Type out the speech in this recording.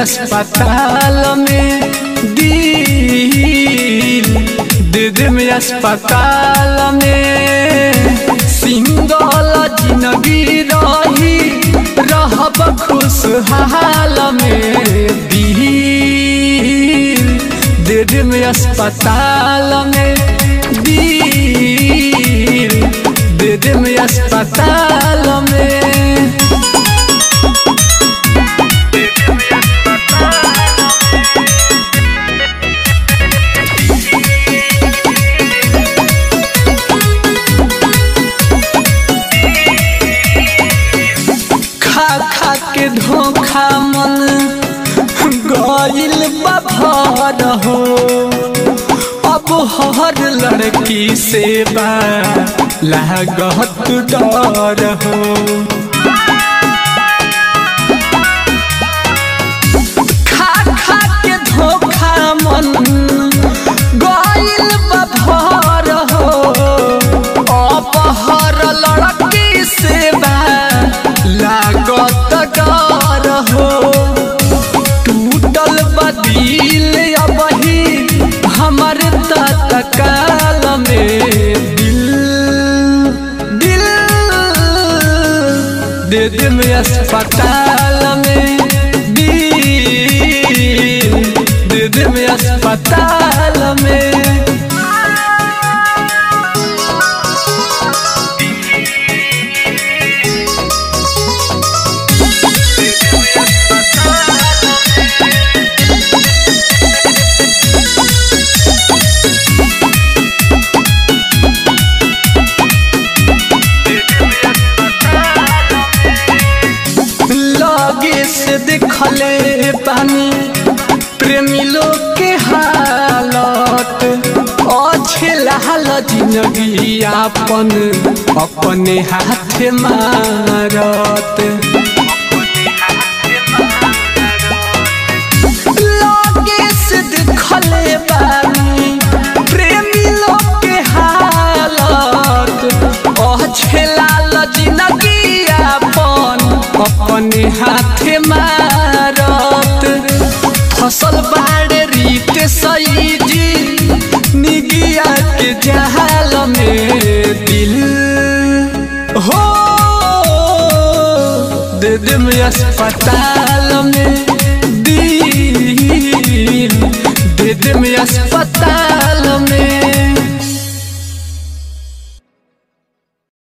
अस्पताल में दिल दे दे में अस्पताल में सिंगल जिंदगी रही रहब खुशहाल में दिल दे दे में अस्पताल में दिल दे दे में अस्पताल में खा खा के धोखा मन गइल बभर हो अब हर लड़की से बा लागत डर हो खा खा के धोखा मन गइल बभर हो अब हर लड़की से बा लागत डर हो टूटल बदिल अबही हमर तत्काल में दिल दिल दे दे में अस्पताल में दिल दे दे में अस्पताल में लगे से देखले पानी प्रेमी लोग के हालत अच्छे लाल जिंदगी आपन अपने हाथ मारत लगे से देखले पानी प्रेमी लोग के हालत अच्छे लाल जिंदगी आपन अपने हाथे मारत फसल बाड़े रीत सही जी निगिया के जहाल में दिल हो दे दे में अस्पताल में दिल दे दे में अस्पताल में